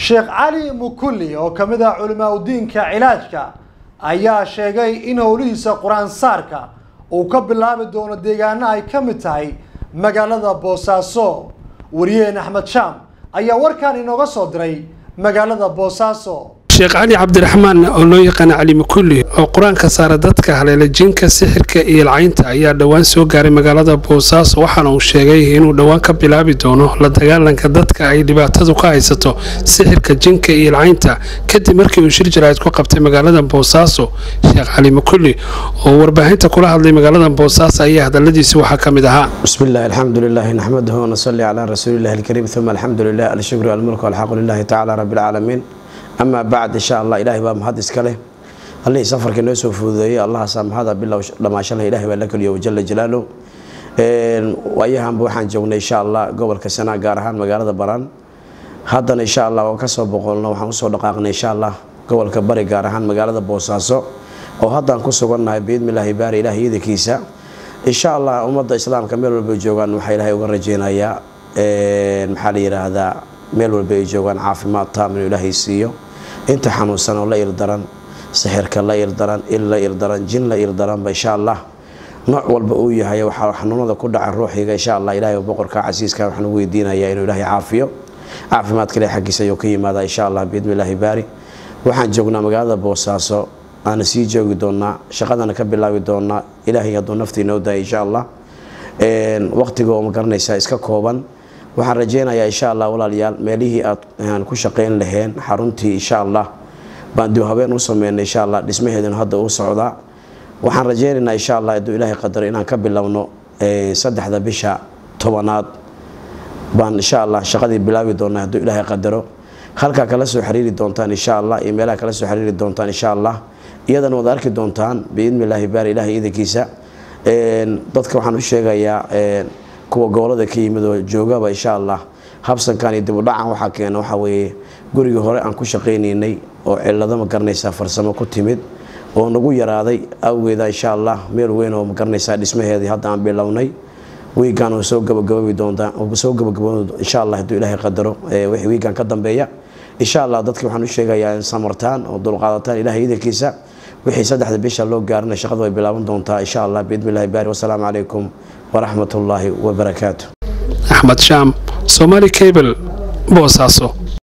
sheekh cali mukulli oo ka mid ah culimaa udiinka cilaajka ayaa sheegay in howlihiisa qur-aan saarka uu ka bilaabi doono deegaano ay ka mid tahay magaalada boosaaso wariyaheen axmed shaam ayaa warkan inooga soo diray magaalada boosaaso sheekh cali cabdiraxmaan oo loo yaqaana cali mukulli oo qur-aanka saara dadka haleela jinka sixirka iyo lcaynta ayaa dhowaan soo gaaray magaalada boosaaso waxaana uu sheegay inuu dhowaan ka bilaabi doono la dagaalanka dadka ay dhibaatadu ka haysato sixirka jinka iyo lcaynta kadib markii uu shir jaraa'id ku qabtay magaalada boosaaso sheekh cali mukulli oo warbaahinta kula hadlay magaalada boosaaso ayaa hadaladiisi waxaa ka mid ahaa بسم الله الحمد لله نحمده ونصلي على رسول الله الكريم ثم الحمد لله الشكر والملك والحق لله تعالى رب العالمين أما بعد إن شاء الله إلهي بقى محد إسكاله الله يسافر كنا يسوف فوذي الله سام هذا بالله لما شاء الله إلهي ولك اليوم جل جلاله وأيهم بوحان جونا إن شاء الله قبل كسنة قارهان مقالة بران هذا إن شاء الله وكسب بقولنا وحن صور دقائقنا إن شاء الله قبل كبري قارهان مقالة بوساسو وهذا نكسر قلنا بإذن الله باري إلهي ذي كيسا insha allah ummadda islaamka meel walba ay joogaan waxaa ilaahay uga rajeynayaa maxaa la yidhaahdaa meel walba ay joogaan caafimaad taam inuu ilaahay siiyo inta xanuunsan oo la irdaran sixirka la irdaran il la irdaran jin la irdaranba insha allah nooc walba uu yahay waxaa xanuunada ku dhaca ruuxiga insha allah ilaahay boqorka casiiska waxaan u weydiinayaa inuu ilaahay caafiyo caafimaadka ilahay xaggiisa ayuu ka yimaadaa insha allah biidni illaahi baari waxaan joognaa magaalada boosaaso aana sii joogi doonaa shaqadana ka bilaabi doonaa ilaahay hadduu nafta inoo daaya insha allah waqtiga oo ma garanaysaa iska kooban waxaan rajeynayaa insha allah walaalayaal meelihii aad ku shaqeyn laheen xaruntii insha allah baan dib habeen u sameynay insha allah dhismaheeduna hadda uu socdaa waxaan rajeynaynaa insha allah hadduu ilaahay qadaro inaan ka bilowno saddexda bisha tobanaad baan insha allah shaqadii bilaabi doonaa hadduu ilaahay qadaro halkaa kala soo xiriiri doontaan insha allah iyo meelaha kala soo xiriiri doontaan insha allah iyadana waad arki doontaan biidni illaahi baari ilaahay iidankiisa dadka waxaan u sheegayaa kuwa gobolada ka yimid oo joogaba insha allah habsankan iyo dibudhacan waxaa keena waxaa weeye gurigii hore aan ku shaqaynaynay oo cilado ma garanaysaa farsamo ku timid oo nagu yaraaday awgeeda insha allah meel weyn oo ma garanaysaa dhismaheedii hadda aan bilownay wiigan oo soo gabagababi doontaa soo gabagabo insha allah hadduu ilaahay qadaro wixii wiigan ka dambeeya insha allah dadka waxaan u sheegayaa in samartaan oo dulqaadataan ilahay idankiisa wixii saddexda bisha loo gaarina shaqadu way bilaaban doontaa insha allah biidni illahi baari wasalaamu calaykum waraxmat ullaahi wabarakaatu axmed shaam somaali cable boosaaso